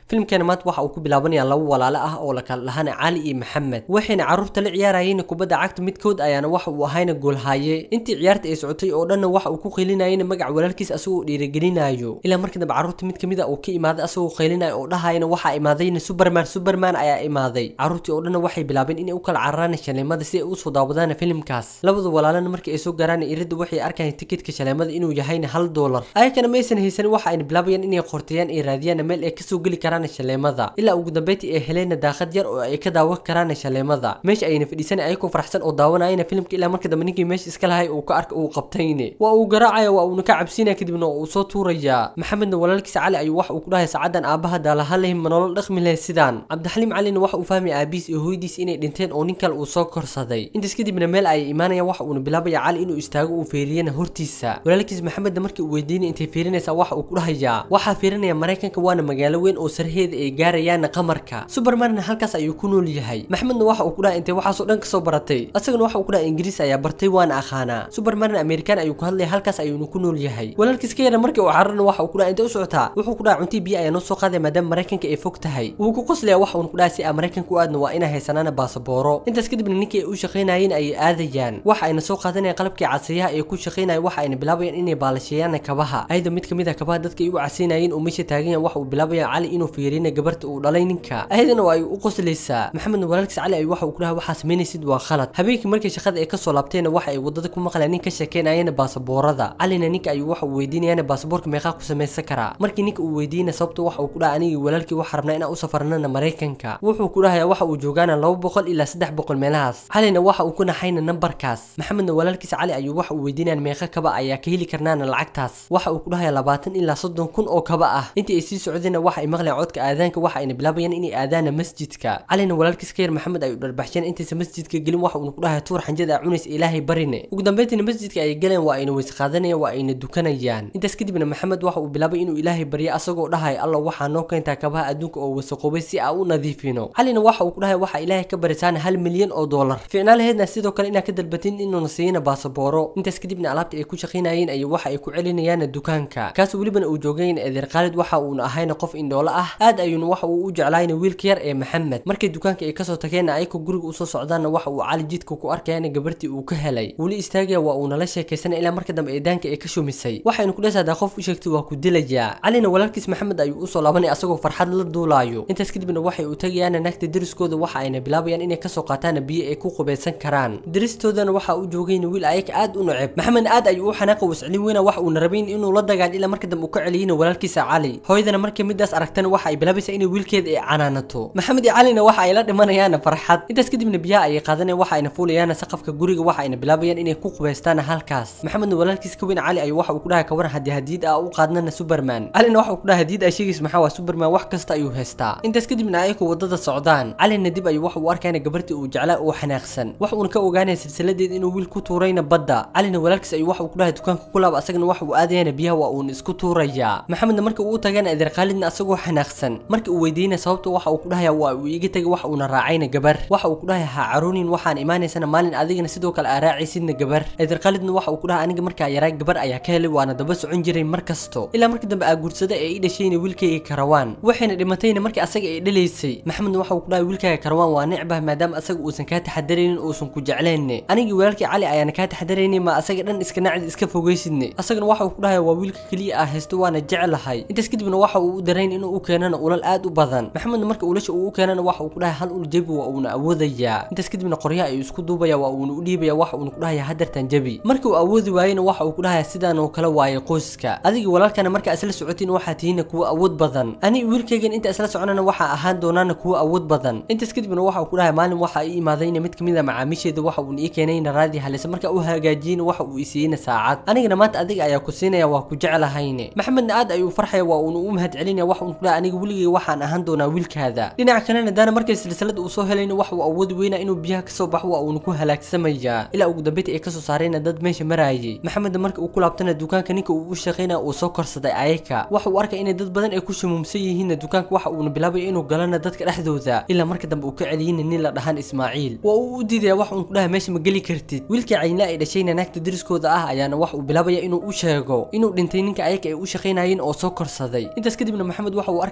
filimkeena maanta waxa uu ku bilaabanayaa laba walaalo ah oo la kala dhahana cali iyo maxamed waxayna carruurta la ciyaarayeen kubadda cagta midkood ayaana waxa uu ahayna goolhaaye intii ciyaarta ay socotay oo dhanna waxa uu ku qaylinayena magac walaalkiis asagoo dhiirigelinayo ilaa markii dambe carruurta mid kamid a uu ka imaaday asagoo qaylinayo oo dhahayana waxaa imaadayna superman superman ayaa imaaday carruurtii oo dhanna waxay bilaabeen inay u kala cararaan shaleemada si ay usoo daawadaan filimkaas labada walaalana markii ay soo gaaraan iridda waxay arkayaan tikidka shaleemada inuu yahayna hal doolar ayakana ma aysan haysanin waxa ayna bilaabayaan inay qortayaan ay raadiyaan meel ay kasoo geli karaan shaleemada ilaa ugu dambeyntii ay heleen daaqad yar oo ay ka daawan karaan shaleemada meesha ayna fadhiisan ayagoo farxsan oo daawanayana filimka ilaa marka dambe ninkii meesha iska lahay uu ka arka uu qabtayne waa uu garaacaya waa uuna ka cabsinaya kadibna uu soo tuuraya maxamedna walaalkiisa cali ayuu waxa uu ku dhahay saacadan aabaha daalahaleh ma nolol dhaqmi leh sidaan cabdixaliim calina waxa uu fahmaya aabihiis iyo hooyadiis inay dhinteen oo nin kale uu soo korsaday intaas kadibna meel ayay imaanayaan waxa uuna bilaabaya cali inuu istaago uu feeriyana hortiisa walaalkiis maxamedna markii uu weydiinay intay fiirinaysaa waxa uu ku dhahayaa waxaa fiirinaya maraykanka waana magaalo weyn oo sarheeda ay gaarayaan qamarka supermanna halkaas ayuu ku nool yahay maxmedna waxa uu ku dhahay intay waxaasoo dhan kasoo baratay asagana waxa uu ku dhahay ingiriis ayaa bartay waana aqaanaa supermanna amerikaan ayuu ku hadlaya halkaas ayuuna ku nool yahay walaalkiis ka yara markii uu cararna waxa uu ku dhahay intay u socotaa wuxuu ku dhahay cuntii biyo ayaa noo soo qaadaya maadaama maraykanka ay fog tahay wuu ku qoslaya waxa uuna ku dhahay si aan maraykanka u aadna waa inay haysanaana baasabooro intaas kadibna ninkii ay u shaqaynayeen ayay aadayaan waxa ayna soo qaadanayaan qalabkii casayaha ee ku shaqaynaya waxa ayna bilaabayaan inay baalasheeyaan kabaha ayada mid kamid ah kabaha dadka ay u casaynayeen oo meesha taagan yahan waxa uu bilaabaya cali inuu fiirina gabarta uu dhalay ninka ayadana waa ay u qoslaysaa maxamedna walaalkiis cali ayuu waxa uu ku dhahay waxaa samaynaysid waa khalad habeenkii markii shaqada ay kasoo laabteenna waxa ay wadada ku maqlayaan nin ka sheekeynayana baasaboorada calina ninka ayuu waxa uu weydiinayana baasaboorka meeqaa ku samaysan karaa markii ninka uu weydiina sababta waxa uu ku dhahay anigii walaalkii waxa rabnaa inaan u safarnana maraykanka wuxuu ku dhahayaa waxa uu joogaana laba boqol ilaa saddex boqol meelahaas calina waxa uu ku naxayna nambarkaas maxamedna walaalkiisa cali ayuu waxa uu weydiinayaan meeqa kaba ayaa ka heli karnaana lacagtaas waxa uu ku dhahayaa labaatan ilaa soddon kun oo kaba ah intii ay sii socdeenna waxa ay maqlayaan codka aadaanka waxa ayna bilaabayaan inay aadaana masjidka calina walaalkiis ka yar maxamed ayuu dharbaxsheen intaysa masjidka gelin waxa uuna ku dhahay tuur xanjada cunaysa ilaahay barine ugu dambeyntiina masjidka ay galeen waa ayna weys qaadanayaan waa ayna dukanayaan intaas kadibna maxamed waxa uu bilaabay inuu ilaahay baryo asagoo dhahay alla waxaa noo keentaa kabaha adduunka oo wasaqoobay si aan u nadiifino calina waxa uu ku dhahay waxa ilaahay ka barisaana hal milyan oo doolar ficnaalaheedna sidoo kale inaa ka dalbatin inuuna siiyana baasabooro intaas kadibna alaabta ay ku shaqaynayeen ayay waxa ay ku celinayaan dukaanka kaas welibana uu joogayn eedeer khaalid waxa uuna ahayna qof indhoolo ah aad ayuuna waxa uu u jeclaayna wiilka yar ee maxamed markii dukaanka ay kasoo tageenna ayagoo guriga usoo socdaanna waxa uu cali jidka ku arkayana gabartii uu ka helay weli istaagaya waa uuna la sheekaysana ilaa marka dambe eedaanka ay ka shumisay waxaynu ku dheesaadaa qof u sheegtay waa ku dilayaa calina walaalkiis maxamed ayuu usoo laabanaya asagoo farxad la duulaayo intaas kadibna waxay u tagayaan naagta deriskooda waxa ayna bilaabayaan inay kasoo qaataan biyo ay ku qubaysan karaan deristoodana waxa uu joogayna wiil ayaga aad u neceb maxamed aad ayuu u xanaaqa wascelin weyna waxa uuna rabayn inuu la dagaal ilaa marka dambe uu ka celiyina walaalkiisa cali hooyadana markii midaas aragtana waxa ay bilaabaysaa inay wiilkeeda ay canaanato maxamed iyo calina waxa ay la dhimanayaan farxad intaas kadibna biyaha ayay qaadanayaan waxa ayna fuulayaan saqafka guriga waxa ayna bilaabayaan inay ku qubaystaan halkaas maxamedna walaalkiis ka weyn cali ayuu waxa uu ku dhahay kawaran haddii hadiid ah u qaadnana superman calina waxa uu ku dhahay hadiid ay sheegaysa maxaa waa superman wax kasta ayuu haystaa intaas kadibna ayagoo wadada socdaan calina dib ayuu waxa uu arkayna gabartii uu jeclaa oo xanaaqsan wax uuna ka ogaanaya silsiladeed inuu wiil ku tuurayna badda calina walaalkiis ayuu waxa uu ku dhahay dukaanka ku laaba asagana waxa uu aadayana biyaha waa uuna isku tuurayaa maxamedna markii uu u tagana adeer khaalidna asagoo xanaaqsan markii uu weydiinaya sababta waxa uu ku dhahaya waa uu iga tagay waxa uuna raacayna gabar waxa uu ku dhahay ha caruunin waxaan imaanaysana maalin adigana sidoo kale aa raacaysidna gabar adeer khaalidna waxa uu ku dhahay aniga markaa yaraa gabar ayaa ka helay waana daba socon jiray mar kasto ilaa markii dambe aa guursada ee i dhashayna wiilkayga karawaan waxayna dhimatayna markii asaga ay dhalaysay maxamedna waxa uu ku dhahay wiilkaaga karawaan waa necbah maadaama asaga uusan kaa taxadaraynin uusan ku jeclayne anigii walaalkii cali ayaana kaa taxadaraynin ma asaga dhan iska nacdi iska fogaysidne asagana waxa uu ku dhahay waa wiilka keliya ah haysto waana jeclahay intaas kadibna waxa uu u darayn inuu u keenana ulal aad u badan maxamedna marka ulasha uu u keenana waxa uu ku dhahay hal ul jebi waa uuna awoodayaa intaas kadibna qoryaha ayuu isku duubaya waa uuna u dhiibaya waxa uuna ku dhahaya hadartan jebi markii uu awoodi waayena waxa uu ku dhahaya sidaan oo kale waaye qoyska adigii walaalkana marka isla socotiin waxaa tihiina kuwa awood badan ani wiilkaygan inta isla soconana waxaa ahaan doonaana kuwa awood badan intaas kadibna waxa uu ku dhahay maalin waxa ii imaadayna mid kamid a macaamiisheeda waxa uuna ii keenayna raadi halisa marka u hagaajiyena waxa uu isiiyeyna saacad anigana maanta adiga ayaa ku siinaya waa ku jeclahayne maxamedna aad ayuu farxaya waa uuna u mahad celinaya waxa uuna ku dhahay aniga weligay waxaan ahaan doonaa wiilkaada dhinaca kalena daana markay silsilada uu soo helayna waxa uu awoodi weynaa inuu biyaha kasoo baxo waa uuna ku halaagsamaya ilaa ugu dambeynta ay kasoo saarayna dad meesha maraayay maxamedna marka uu ku laabtana dukaanka ninka uu u shaqaynaya uu soo korsaday ayaka waxa uu arkay inay dad badan ay ku shumuumsan yihiinna dukaanka waxa uuna bilaabaya inuu galana dadka dhexdooda ilaa marka dambe uu ka celiyeyna nin la dhahan ismaaciil waa uu u diidaya wax uun ku dhahay meesha ma geli kartid wiilkii caynla ay dhashayna naagta deriskooda ah ayaana wax uu bilaabaya inuu u sheego inuu dhintay ninka ayaka ay u shaqaynayeen oo soo korsaday intaas kadibna maxamed waxa uu arkay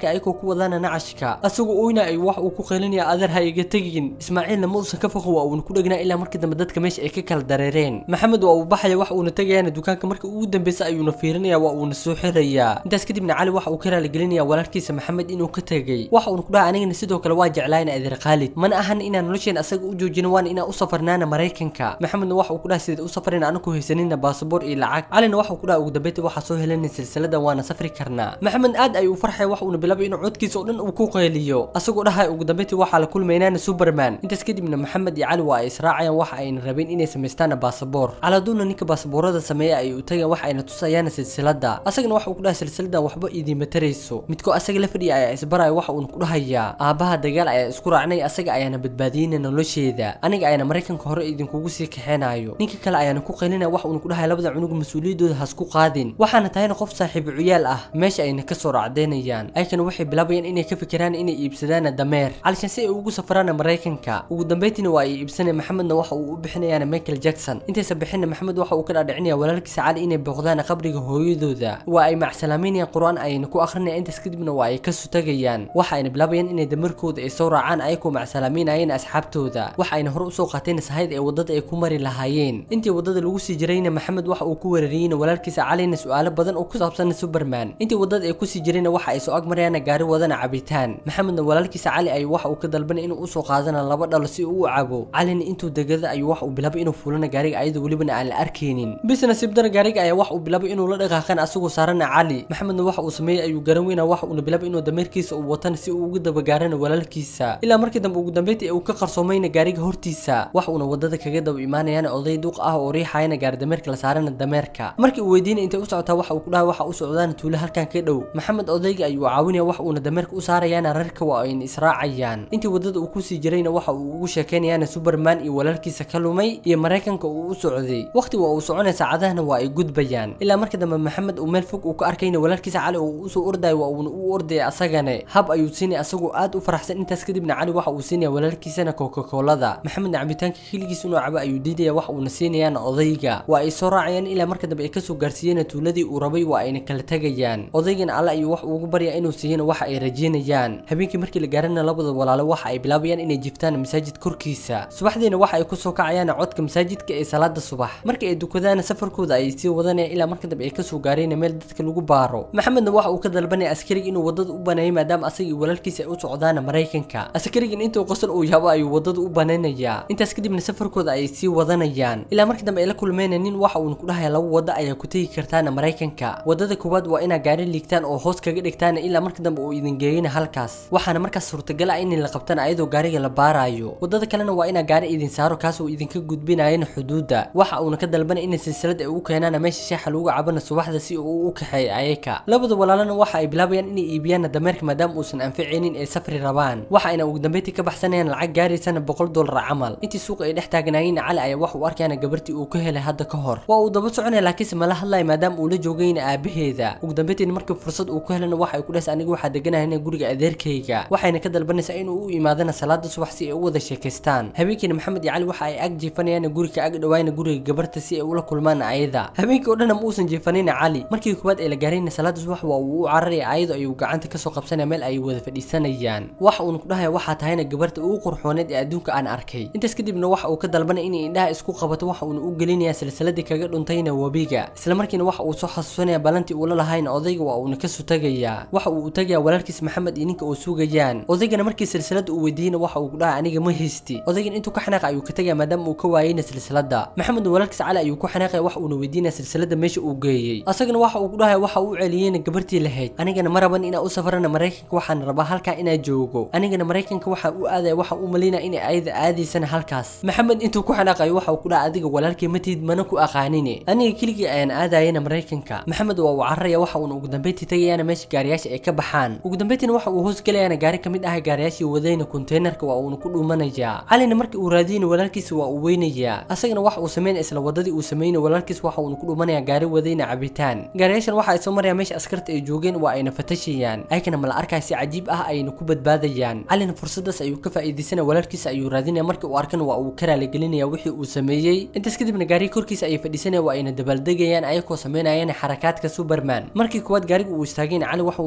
gaariga ayagoo ku wadaana nacashka asagoo oyna ay wax uu ku qeelinaya adeer ha iga tegin ismaaciilna ma uusan ka foqo waa uuna ku dhegnaa ilaa markii dambe dadka meesha ay ka kala dareereen maxamed waa uu baxaya wax uuna tegayaana dukaanka marka ugu dambeysa ayuuna fiirinaya waa uuna soo xirayaa intaas kadibna cali waxa uu ka raaligelinaya walaalkiisa maxamed inuu ka tegay waxa uuna ku dhaha anigana sidoo kale waa jeclaayna adeer khaalid mana ahan inaan nolosheena asaga u joojino waana inaan u safarnaana maraykanka maxamedna waxa uu ku dhaha sideed u safarina anaku haysanina baasaboor iyo lacag calina waxa uu ku dhaha ugu dambeyntii waxaa soo helanay silsiladan waana safri karnaa maxamed aad ayuu u farxaya wax uuna bilaabay inuu codkiisa oo dhan uu ku qeeliyo asagoo dhahay ugu dambeyntii waxaa la kulmaynaana superman intaas kadibna maxamed iyo cali waa ay israacayaan waxa ayna rabeen inay samaystaana baasaboor caladuuna ninka baasaboorada sameeya ay u tagayaan wax ayna tusayaana silsilada asagana waxa uu ku dhahay silsiladan waxba idiima tarayso midkoo asaga la fadhiya ayaa isbaraya waxa uuna ku dhahayaa aabaha dagaal ayaa isku raacnay asaga ayaana badbaadiyeyna nolosheeda aniga ayaana maraykanka hore idinkugu sii kaxeenaayo ninka kale ayaana ku qelinaya wax uuna ku dhahay labada cunug mas-uuliyadooda hasku qaadin waxaana tahayna qof saaxiibo ciyaal ah meesha ayna kasoo racdeynayaan ayakana waxay bilaabayaan inay ka fikiraan inay iibsadaan dameer calishan si ay ugu safraan maraykanka ugu dambeyntiina waa ay iibsanaya maxamedna waxa uu u bixinayaan michael jackson intaysa bixinna maxamed waxa uu ka dhaadhicinaya walaalkiisa cali inay booqdaan qabriga hooyadooda waa ay macsalaameynayaan qur-aan ayna ku akrinaya intaas kadibna waa ay kasoo tagayaan waxa ayna bilaabayaan inay damarkooda ay soo raacaan ayagoo macsalaameynayeen asxaabtooda waxa ayna hore usoo qaateen sahayd ee wadada ay ku mari lahaayeen intii wadada lagu sii jirayna maxamed waxa uu ku weerariyeyna walaalkiisa calina su-aalo badan oo ku saabsan superman intii wadada ay kusii jirayna waxa ay soo agmarayaan gaari wadana cabitaan maxamedna walaalkiisa cali ay waxa uu ka dalbanay inuu usoo qaadana laba dhalo si uu u cabo calina intuu degada ayuu wax uu bilaabay inuu fulana gaariga ayadoo welibana aan la arkaynin bis nasiibdana gaariga ayaa wax uu bilaabay inuu la dhaqaaqan asagoo saarana cali maxamedna waxa uu sameeyey ayuu garan weyna waxa uuna bilaabay inuu dameerkiisa uu watana si uu uga dabagaarana walaalkiisa ilaa markii dambe ugu dambeyntii uu ka qarsoomayna gaariga hortiisa wax uuna wadada kaga daba imaanayana oday duq ah oo riixayana gaari dameerka la saarana dameerka markii uu weydiinay intay u socotaa waxa uu ku dhahay waxa u socdaana tuulo halkan ka dhow maxamed odayga ayuu caawinaya wax uuna dameerka u saarayaana rarka waa ayna israacayaan intii wadada uu kusii jirayna waxa uu ugu sheekeynayaana superman iyo walaalkiisa ka lumay iyo maraykanka uu u socday waqti waa uu soconaya saacadahana waa ay gudbayaan ilaa markii dambe maxamed uu meel fog uu ka arkayna walaalkiisa cali uu usoo ordayo waa uuna u ordaya asagane hab ayuu siinaya asagoo aad u faraxsan intaas kadibna cali waxa uu siinaya walaalkiisana coca-colada maxamedna cabitaanka xiligiis inuu cabo ayuu diidaya wax uuna siinayaana odayga waa ay soo raacayaan ilaa marka dambe ay kasoo gaarsiiyeen tuuladii uu rabay waa ayna kala tegayaan odaygana alle ayuu wax ugu barya inuu siiyana waxa ay rajeynayaan habeenkii markii la gaarana labada walaalo waxa ay bilaabayaan inay jiftaan masaajid korkiisa subaxdiina waxa ay kusoo kacayaan codka masaajidka ee salaada subax markii ay dukadaana safarkooda ay sii wadanayaan ilaa marka dambe ay kasoo gaareen meel dadka lagu baaro maxamedna waxa uu ka dalbanaya askariga inuu wadada u baneeyo maadaama asaga iyo walaalkiisa ay u socdaana maraykanka askarigan intuu qosol uu yaabo ayuu wadada u banaynayaa intaas kadibna safarkooda ay sii wadanayaan ilaa markii dambe ay la kulmeen nin waxa uuna ku dhahaya laba wada ayaa ku tegi kartaana maraykanka wadada koowaad waa inaa gaari liigtaan oo hoos kaga dhigtaan ilaa marka dambe uu idin geeyana halkaas waxaana markaas suurtagal ah in la qabtana ayadoo gaariga la baarayo wadada kalena waa inaa gaari idin saaro kaas uu idinka gudbinayana xuduudda waxa uuna ka dalbanay in silsilad ay ugu keenaan meesha sheexa lagu cabana subaxda si uu u kaxeeyo ayaka labada walaalana waxa ay bilaabayaan inay iibiyaan dameerka maadaama uusan anficaynin ay safri rabaan waxa ayna ugu dambeyntii ka baxsanayaan lacag gaaraysana boqol dollar camal intii suuqa ay dhex taagnaayeen cali ayaa wax uu arkayana gabartii uu ka helay hadda ka hor waa uu daba soconaya laakiinse mala hadlaya maadaama uu la joogayna aabaheeda ugu dambeyntiin markii fursad uu ku helana waxa ay ku dhahaysa aniga waxaa deganahayna guriga adeerkayga waxayna ka dalbanaysaa inuu u imaadana salaada subax si ay u wada sheekaystaan habeenkiina maxamed iyo cali waxa ay ag jiifanayaan guriga ag dhawaayna guriga gabarta si ay ula kulmaan ayada habeenkii oo dhan ma uusan jiifanayna cali markii koowaad ay la gaarayna salaada subax waa uu u cararaya ayado ayuu gacanta kasoo qabsanaya meel ay wada fadhiisanayaan waxa uuna ku dhahaya waxaa tahayna gabarta ugu qurxooneed ee adduunka aan arkay intaas kadibna waxa uu ka dalbanaya inay indhaha isku qabato waxa uuna u gelinaya silsiladii kaga dhuntayna webiga isla markiina waxa uu soo xasuusanaya balantii uu la lahayna odayga waa uuna kasoo tagayaa waxa uu u tagayaa walaalkiis maxamed iyo ninka uu sugayaan odaygana markii silsilada uu weydiiyeyna waxa uu ku dhahay aniga ma haysti odaygan intuu ka xanaaqa ayuu ka tagaya maadaama uu ka waayeyna silsilada maxamedna walaalkiis cali ayuu ku xanaaqaya wax uuna weydiinaya silsilada meesha uu geeyey asagana waxa uu ku dhahay waxa uu celiyeyna gabartii lahayd anigana ma raban inaa u safarana maraykanka waxaan rabaa halkaa inaa joogo anigana maraykanka waxaan u aadaya waxa uu malaynaya inay ayada aadaysana halkaas maxamed intuu ku xanaaqayo waxa uu ku dhahay adiga walaalkay matid mana ku aqaanine aniga keligii ayaan aadayana maraykanka maxamed waa uu cararaya waxa uuna ugu dambeyntii tagayaana meesha gaariyaasha ay ka baxaan ugu dambeyntiina waxa uu hoos gelayaana gaari kamid ah gaariyaashii wadayna konteynerka waa uuna ku dhuumanayaa calina markii uu raadiyeyna walaalkiisa waa uu weynayaa asagana waxa uu sameynaya isla wadadii uu sameynay walaalkiis waxa uuna ku dhuumanaya gaari wadayna cabitaan gaariyaashan waxa ay soo marayaan meesha askarta ay joogeen waa ayna fatashayaan ayagana mala arkaya si cajiib ah ayna ku badbaadayaan calina fursadaas ayuu ka faa'iidaysanaya walaalkiisa ayuu raadinaya markii uu arkana waa uu ka raaligelinaya wixii uu sameeyey intaas kadibna gaariga korkiisa ayay fadhiisanaya waa ayna dabaaldegayaan ayagoo sameynayaan xarakaadka superman markii kuwaad gaariga uu istaageen cali waxa uu meel dheer ka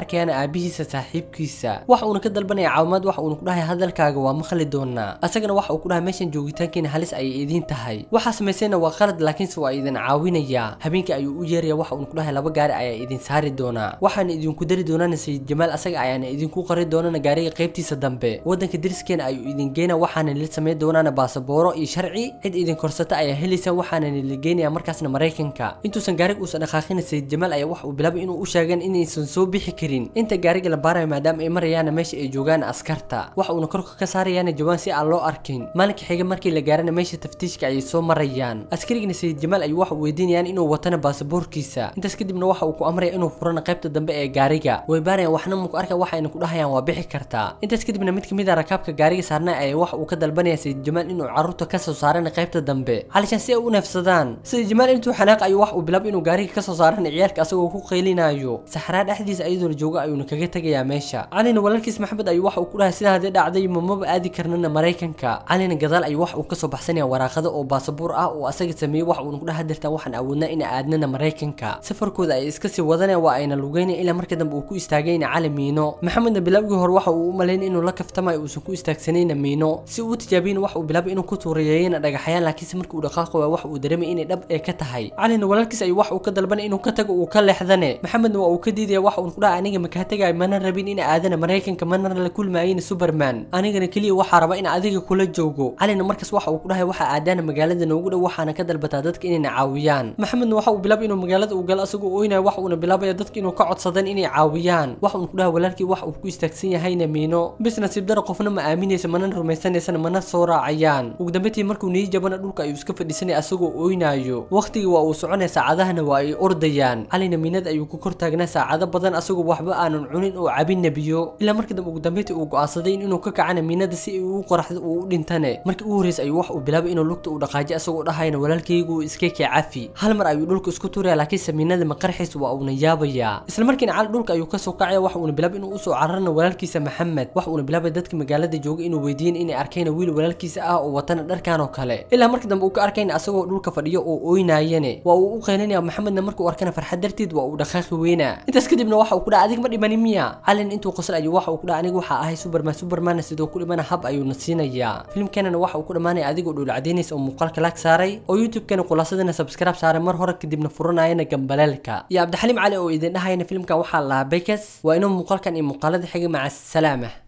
arkayaan aabihiisa saaxiibkiisa waxa uuna ka dalbanaya caawimaad waxa uuna ku dhahay hadalkaaga waa maqli doonaa asagana waxa uu ku dhahay meeshan joogitaankiina halis ayay idiin tahay waxa samaysayna waa qalad laakiinse waa idin caawinaya habeenkii ayuu u yeeraya waxa uuna ku dhahay laba gaari ayaa idin saari doonaa waxaana idinku dari doonana sayid jamaal asaga ayaana idinku qari doonana gaariga qaybtiisa dambe wadanka deriskeena ayuu idin geynaya waxaana nila samayn doonaana baasabooro iyo sharci cid idin korsata ayaa helaysa waxaana nila geynaya markaasna maraykanka intuusan gaariga uusan dhaqaaqina sayid jamaal ayaa waxa uu bilaabay inuu u sheegan inaysan soo bixi karin inta gaariga la baarayo maadaama ay marayaana meesha ay joogaan askarta waxa uuna korka ka saarayaana jawaan si aan loo arkin maalinka xiga markii la gaarana meesha taftiishka ayay soo marayaan askarigana sayid jamaal ayuu waxa uu weydiinayaan inuu watana baasaboorkiisa intaas kadibna waxa uu ku amraya inuu furana qaybta dambe ee gaariga way baarayaan waxna muku arka waxayna ku dhahayaan waa bixi kartaa intaas kadibna mid kamid a rakaabka gaariga saarnaa ayaa waxa uu ka dalbanaya sayid jamaal inuu carruurta kasoo saarana qaybta dambe calishaan si ay u neefsadaan sayid jamaal intuu xanaaq ayuu wax uu bilaabay inuu gaariga kasoo saarana ciyaalka asagoo ku qaylinayo saxraa dhexdiisa ayadoona jooga ayuuna kaga tegayaa meesha calina walaalkiis maxamed ayuu waxa uu ku dhahay sidaa hadee dhacday mamaba aadi karnana maraykanka calina gadaal ayuu wax uu kasoo baxsanaya waraaqado oo baasabuur ah oo asaga sameeyey wax uuna ku dhaha dirtaan waxaan awoodnaa ina aadnana maraykanka safarkooda ay iska sii wadanaya waa ayna lugeynaya ilaa marka dambe uu ku istaagayna cali miino maxamedna bilaabgii hore waxa uu u malaynay inuu la kaftamayo uusan ku istaagsanayna miino si uu tijaabiyana wax uu bilaabay inuu ku tuurayeeyana dhagaxayaan laakiinse markii uu dhaqaaqo waa wax uu dareemay inay dhab ee ka tahay calina walaalkiis ayuu wax uu ka dalbanay inuu ka tago uu ka leexdane maxamedna waa uu ka diidaya waxa uun ku dhaha aniga makaa tagayo mana rabin ina aadana maraykanka mana la kulmaayina superman anigana keliya waxaa raba in adiga kula joogo calina markaas waxa uu ku dhahay waxa aadaana magaalada noogu dhow waxaana ka dalbataa dadka inayna caawiyaan maxamedna waxa uu bilaabay inuu magaalada uu galo asagoo oynayo wax uuna bilaabaya dadka inuu ka codsadan inay caawiyaan wax uun ku dhahay walaalkii wax uu ku istaagsan yahayna miino bis nasiib dara qofna ma aaminaysa mana rumaysanaysana mana soo raacayaan ugu dambeyntii markuu nii jabana dhulka ayuu iska fadhiisanaya asagoo oynayo waqtigii waa uu soconaya saacadahana waa ay ordayaan calina miinada ayuu ku kor taagnaa saacado badan asagoo waxba aanan cunin oo cabinna biyo ilaa markii dambe ugu dambeyntii uu go'aansaday inuu ka kacana miinada si ay u qoraxdo uu u dhintane markii ugu horreysay ayuu wax uu bilaabay inuu lugta uu dhaqaajiyo asagoo dhahayna walaalkaygu iska kee cafi hal mar ayuu dhulka isku tuuraya laakiinse miinada maqarxiis waa uuna yaabayaa isla markiina cali dhulka ayuu kasoo kacaya wax uuna bilaabay inuu usoo cararana walaalkiisa maxamed wax uuna bilaabay dadka magaalada jooga inuu weydiin inay arkayna wiil walaalkiisa ah oo watana dharkan oo kale ilaa markii dambe uu ka arkayna asagoo dhulka fadhiyo oo oynaayane waa uu u qaylinaya maxamedna markuu arkana farxad darteed waa uu dhaqaaqi weynaa intaas kadibna waxa uu ku dhaha adig ma dhimani miya calin intuu qosol ayuu waxa uu ku dhaha aniga waxaa ahay superman superman sidoo ku dhimana hab ayuuna siinayaa filimkanana waxa uu ku dhammaanaya adigoo dhul cadaynaysa oo muuqaalka laag saaray oo youtube-kana khulaasadana subscribe saaray mar hore kadibna furanayana gambaleelka iyo cabdixaliim cali oo idin dhahayana filimkan waxaa lahaa bekas waa inuu muuqaalkan iyo muuqaalada xiga maca asalaama